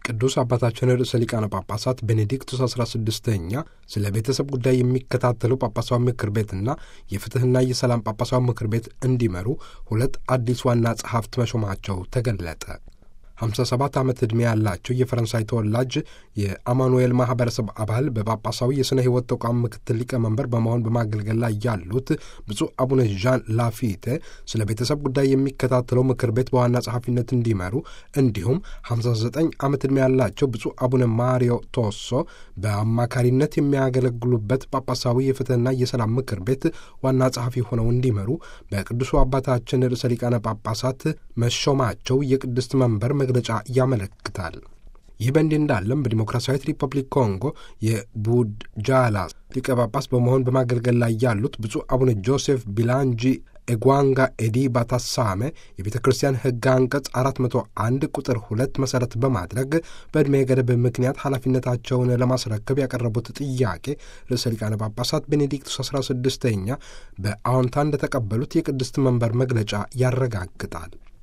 ቅዱስ አባታችን ርዕሰ ሊቃነ ጳጳሳት ቤኔዲክቱስ 16ኛ ስለ ቤተሰብ ጉዳይ የሚከታተሉ ጳጳሳዊ ምክር ቤትና የፍትሕና የሰላም ጳጳሳዊ ምክር ቤት እንዲመሩ ሁለት አዲስ ዋና ጸሐፍት መሾማቸው ተገለጠ። 57 ዓመት ዕድሜ ያላቸው የፈረንሳይ ተወላጅ የአማኑኤል ማኅበረሰብ አባል በጳጳሳዊ የሥነ ሕይወት ተቋም ምክትል ሊቀመንበር በመሆን በማገልገል ላይ ያሉት ብፁዕ አቡነ ዣን ላፊቴ ስለ ቤተሰብ ጉዳይ የሚከታተለው ምክር ቤት በዋና ጸሐፊነት እንዲመሩ እንዲሁም 59 ዓመት ዕድሜ ያላቸው ብፁዕ አቡነ ማሪዮ ቶሶ በአማካሪነት የሚያገለግሉበት ጳጳሳዊ የፍትሕና የሰላም ምክር ቤት ዋና ጸሐፊ ሆነው እንዲመሩ በቅዱሱ አባታችን ርዕሰ ሊቃነ ጳጳሳት መሾማቸው የቅድስት መንበር መግለጫ ያመለክታል። ይህ በእንዲህ እንዳለም በዲሞክራሲያዊት ሪፐብሊክ ኮንጎ የቡድጃላ ሊቀ ጳጳስ በመሆን በማገልገል ላይ ያሉት ብፁዕ አቡነ ጆሴፍ ቢላንጂ ኤጓንጋ ኤዲ ባታሳሜ የቤተ ክርስቲያን ሕግ አንቀጽ 401 ቁጥር ሁለት መሠረት በማድረግ በዕድሜ ገደብ ምክንያት ኃላፊነታቸውን ለማስረከብ ያቀረቡት ጥያቄ ርዕሰ ሊቃነ ጳጳሳት ቤኔዲክቱስ 16ኛ በአዎንታ እንደተቀበሉት የቅድስት መንበር መግለጫ ያረጋግጣል።